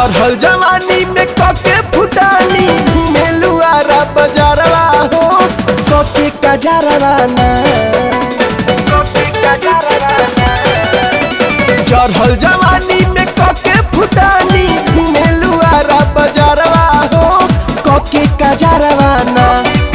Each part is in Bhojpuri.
चढ़ल जवानी में कके फुटानी मेलुआरा बजारवा हो कके कजरवा ना चढ़ल जवानी में कके फुटानी मेलुआरा बजारवा हो कके कजरवा ना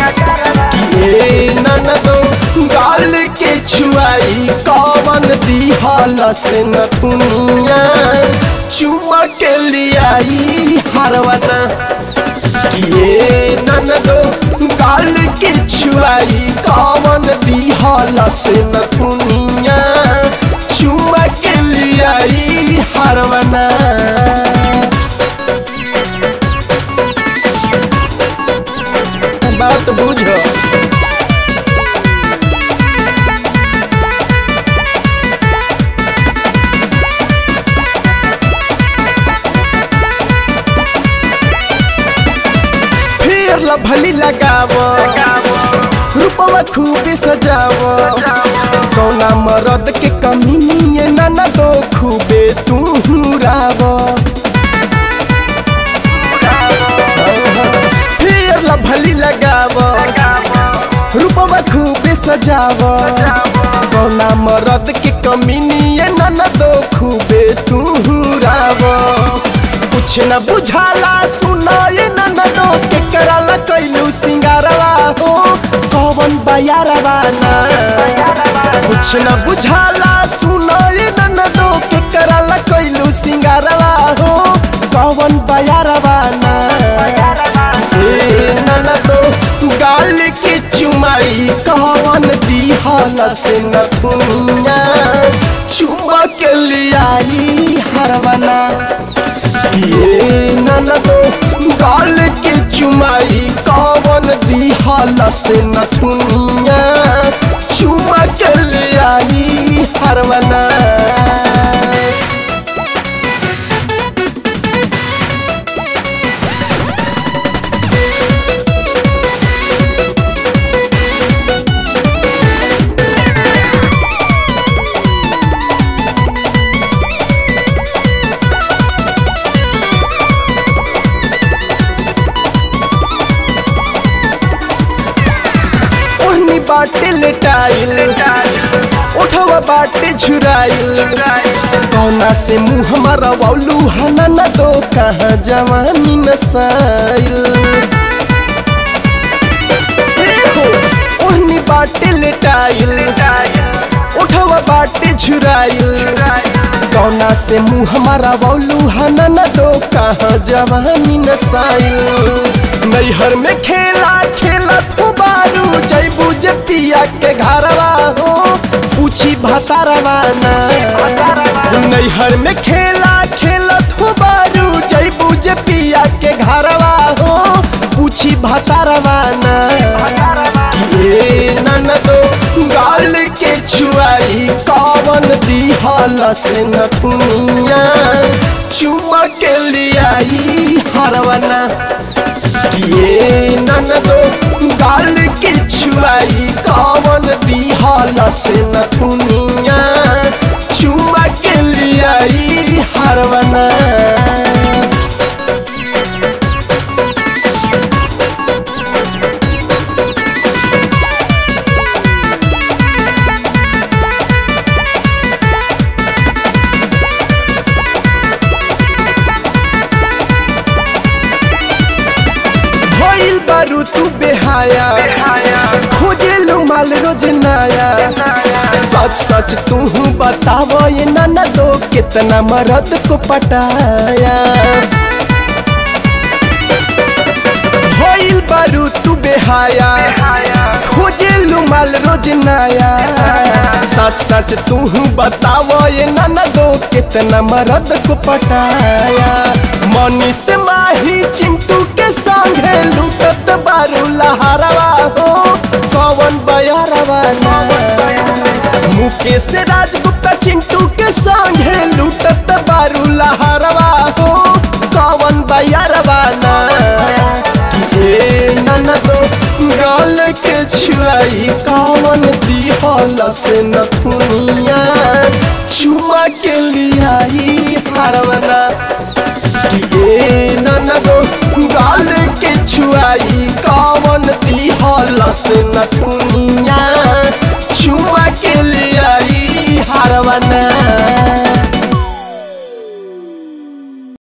ये ननदो गाल के छुआई कवन दिहल से नथुनिया चुमा के लियाई हरवना ये ननदो गाल के छुआई कवन दिहल से नथुनिया चुमा के लियाई हरवना बात बुझो फिर लभली लगाव रूपवा खूबे सजाव कौना मरद के कमी निये ना दो खूबे तू राव फिर लभली लगाव रूपवा खूबे सजाव कौना मरद के कमी निये ना दो खूबे तू राव कुछ न बुझाला सुनाए ननदो के कराला कैलू सिंगारवा हो कौन बयारवा ना कुछ न बुझाला सुनाए ननदो के कराला कैलू सिंगारवा हो कौन बयारवा ना ए ननदो गाल के चुमाई कौन दिहल से नथुनिया चुमा के लियाई हरवना ये ननदो गाल के चुमाई कवन दिहल से नथुनिया चुमा के लियाई हरवना ओहनी बाटे लेटाइल उठवा बाटे झुराइल कौना से मुँह हमारा वालू हना न दो कहाँ जवानी नसाइल ओहनी बाटे लेटाइल उठवा बाटे झुराइल कौना से मुँह हमारा वालू हना न दो कहाँ जवानी नसाइल नैहर में खेला खेला बारू जैबू जे पिया के घरवा हो पूछी भतारवा ना नैहर में खेला खेलत हो बारू जैबू जे पिया के घरवा हो पूछी भतारवा ना ये ननदो गाल के छुआई कवन दिहल से नथुनिया चुमा के लियाई हरवना ये ननदो गाल के छुआई कवन दिहल से नथुनिया चुमा के लियाई हरवना भइल बारू तू बेहाया खोजे लो माल रोज नया सच सच तू बताव ये नाना दो कितना मर्द को पटाया भइल बारू तू बेहाया खोजे लो माल रोज नया सच सच तू बताव ये नाना दो कितना मर्द को पटाया मनी से माही चिंटू के संगे लूटत बारू लहरवा हो कौन बयारवा ना मुकेश राजगुप्ता चिंटू के संगे लूटत बारू लहरवा हो कौन बयारवा ना ए ननदो गाल के छुआई कौन दिहल से नथुनिया चुमा के लियाई हरवना कि ए ननदो गाल के छुआई कवन दिहलस न दुनिया छुआ के ले आई हारवाना